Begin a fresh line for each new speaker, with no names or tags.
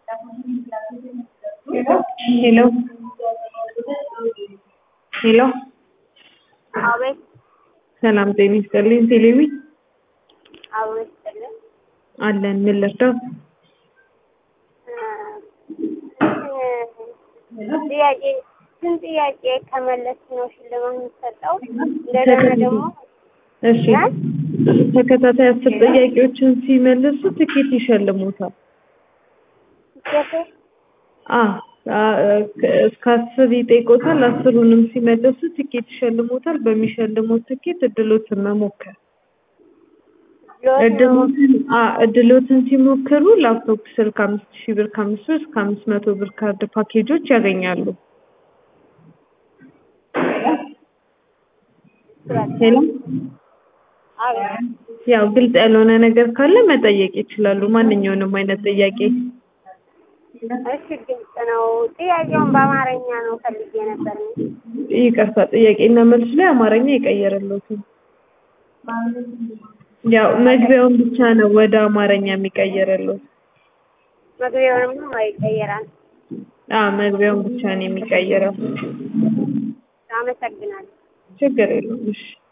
ሄሎ ሄሎ
አቤት
ሰላም ጤና ይስጥልኝ ቴሌቪ
አቤት ይስጥልኝ።
አለን ምን ልርዳው
ጥያቄ ስንት ጥያቄ ከመለስ ነው ሽልማት የሚሰጠው? እንደገና ደግሞ
እሺ ተከታታይ አስር ጥያቄዎችን ሲመልሱ ትኬት ይሸልሙታል
ሴት
አ አ- እስከ አስር ይጠይቆታል አስሩንም ሲመልሱ ትኬት ይሸልሙታል በሚሸልሙት ትኬት እድሎትን መሞከር እድሎትን አ እድሎትን ሲሞክሩ ላፕቶፕ ስልክ አምስት ሺህ ብር ከአምስት ብር እስከ አምስት መቶ ብር ካርድ ፓኬጆች ያገኛሉ ሄሎ ያው ግልጽ ያልሆነ ነገር ካለ መጠየቅ ይችላሉ ማንኛውንም አይነት ጥያቄ
እሺ ግልጽ ነው። ጥያቄውን በአማርኛ ነው ፈልጌ ነበር።
ይቅርታ ጥያቄና መልስ ላይ አማርኛ የቀየረለትም ያው መግቢያውን ብቻ ነው ወደ አማርኛ የሚቀየረለት
መግቢያውንም ይቀየራል።
አ መግቢያውን ብቻ ነው የሚቀየረው
አመሰግናለሁ።
ችግር የለውም እሺ